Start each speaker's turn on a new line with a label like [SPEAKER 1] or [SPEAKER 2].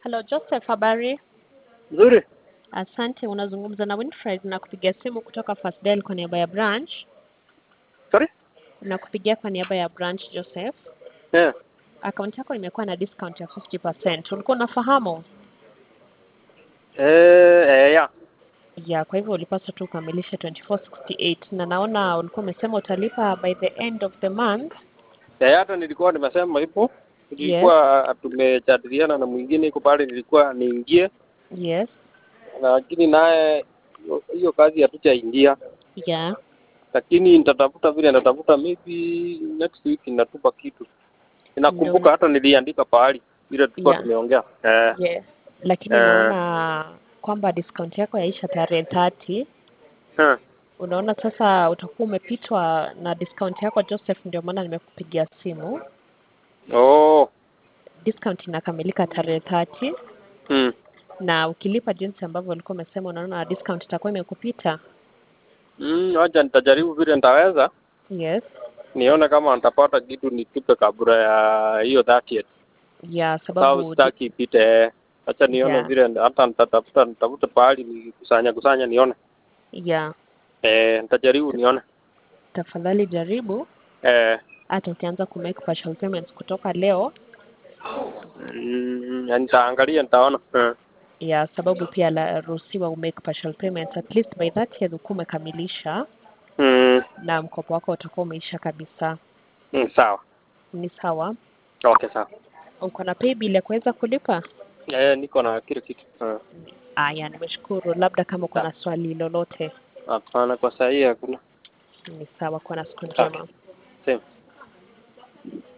[SPEAKER 1] Hello Joseph, habari?
[SPEAKER 2] Nzuri.
[SPEAKER 1] Asante. Unazungumza na Winfred na kupigia simu kutoka First Dial kwa niaba ya branch.
[SPEAKER 2] Sorry?
[SPEAKER 1] Na kupigia kwa niaba ya branch Joseph.
[SPEAKER 2] Yeah.
[SPEAKER 1] Akaunti yako imekuwa na discount ya 50%. Ulikuwa unafahamu?
[SPEAKER 2] Eh, eh, ya.
[SPEAKER 1] Ya, kwa hivyo ulipaswa tu ukamilishe 2468 na naona ulikuwa umesema utalipa by the end of the month.
[SPEAKER 2] Eh, hata nilikuwa nimesema hivyo. Nilikuwa tumejadiliana na mwingine iko pale nilikuwa niingie
[SPEAKER 1] Yes.
[SPEAKER 2] lakini naye hiyo- hiyo kazi hatujaingia.
[SPEAKER 1] Yeah.
[SPEAKER 2] Lakini nitatafuta vile nitatafuta maybe next week ninatupa kitu. Ninakumbuka
[SPEAKER 1] Ndio.
[SPEAKER 2] hata niliandika pahali vile tulikuwa
[SPEAKER 1] Yeah.
[SPEAKER 2] tumeongea. Eh.
[SPEAKER 1] Yes. Lakini
[SPEAKER 2] Eh.
[SPEAKER 1] naona kwamba discount yako yaisha tarehe 30.
[SPEAKER 2] Eh.
[SPEAKER 1] Unaona sasa utakuwa umepitwa na discount yako Joseph, ndio maana nimekupigia simu.
[SPEAKER 2] Oh.
[SPEAKER 1] Discount inakamilika tarehe 30
[SPEAKER 2] Mm.
[SPEAKER 1] na ukilipa jinsi ambavyo ulikuwa umesema, unaona discount itakuwa imekupita.
[SPEAKER 2] Mm, wacha nitajaribu vile nitaweza.
[SPEAKER 1] Yes.
[SPEAKER 2] Nione kama nitapata kitu nitupe kabla ya hiyo 30th.
[SPEAKER 1] Ya
[SPEAKER 2] sababu
[SPEAKER 1] sababu
[SPEAKER 2] sitaki ipite. Acha nione
[SPEAKER 1] Yeah.
[SPEAKER 2] vile hata nitatafuta nitafuta pahali nikusanya kusanya nione.
[SPEAKER 1] ya
[SPEAKER 2] Eh, nitajaribu nione.
[SPEAKER 1] tafadhali jaribu
[SPEAKER 2] Eh,
[SPEAKER 1] hata ukianza ku make partial payments kutoka leo,
[SPEAKER 2] mm, nitaangalia nitaona. Eh.
[SPEAKER 1] ya sababu pia la ruhusiwa u make partial payments at least by that year ukuwa umekamilisha
[SPEAKER 2] Mm,
[SPEAKER 1] na mkopo wako utakuwa umeisha kabisa.
[SPEAKER 2] mm, sawa.
[SPEAKER 1] Ni sawa?
[SPEAKER 2] Okay, sawa.
[SPEAKER 1] Uko na pay bill ya kuweza kulipa?
[SPEAKER 2] Eh, niko na kile kitu. Eh.
[SPEAKER 1] Aya, nimeshukuru. Labda kama uko na swali lolote,
[SPEAKER 2] Hapana, kwa saa hii hakuna.
[SPEAKER 1] ni sawa. Kuwa na siku
[SPEAKER 2] Okay.
[SPEAKER 1] njema.
[SPEAKER 2] Same.